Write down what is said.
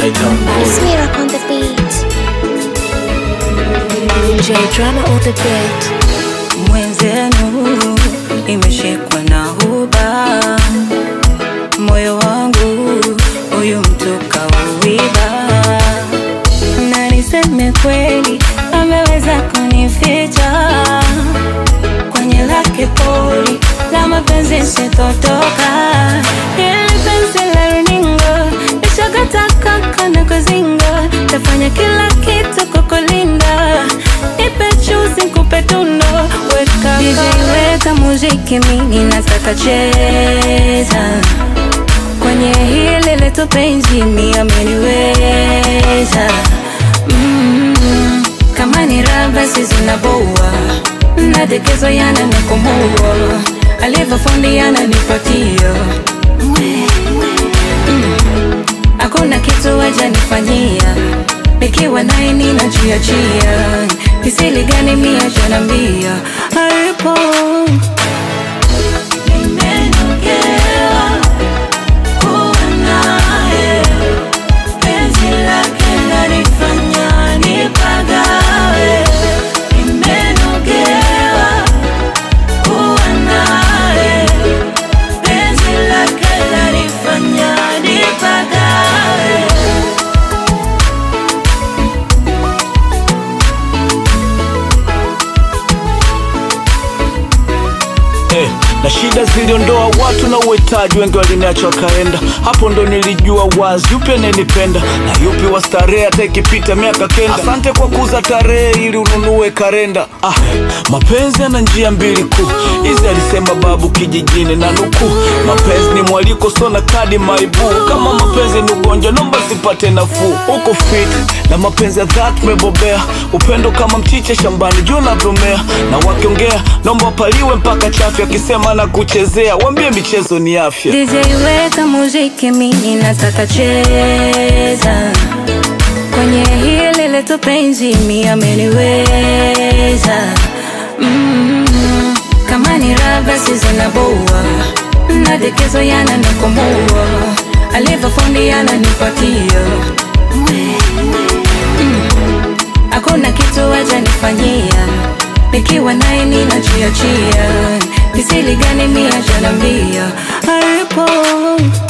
Smirak on the beat. J drama on the beat. mwenzenu imeshikwa na huba moyo wangu huyu mtu kauiba na niseme kweli ameweza kunificha kwenye lake pori la mapenzi sitotoka ili penzi la runinga lishakatakaka na kuzinga tafanya kila kitu kukulinda nipe chuzi nikupe tundo weka DJ weka muziki mimi nataka cheza kwenye hili letu penzi mi ameniweza mm, kama ni raha basi zinaboa nadekezo yana nikomua alivyofundi yananipatia hakuna kitu wajanifanyia nikiwa naye ninajiachia kisili gani mia janambia alipo nimenogewa kuwa naye penzi lake lanifanya nipagawe nimenogewa kuwa naye penzi lake lanifanya nipagawe Eh, na shida ziliondoa watu na uhitaji, wengi waliniacha wakaenda. Hapo ndo nilijua wazi yupi ananipenda na yupi wa starehe, hata ikipita miaka kenda. Asante kwa kuuza tarehe ili ununue kalenda. Ah, mapenzi yana njia mbili kuu, hizi alisema babu kijijini na nukuu. Mapenzi ni mwaliko, so na kadi maibu. Kama mapenzi ni ugonjwa, naomba sipate nafuu. Uko fit na mapenzi ya dhati umebobea, upendo kama mchicha shambani, juu unavyomea. Na wakiongea naomba wapaliwe mpaka chafu, akisema na kuchezea, waambie michezo ni afya. DJ weka muziki mimi nataka cheza kwenye hili letu penzi mi ameniweza mm, kama ni raha basi zinaboa nadekezo yananikomua alivyofundi yananipatia hakuna kitu wajanifanyia nikiwa naye ninajiachia kisili gani mia janambia alipo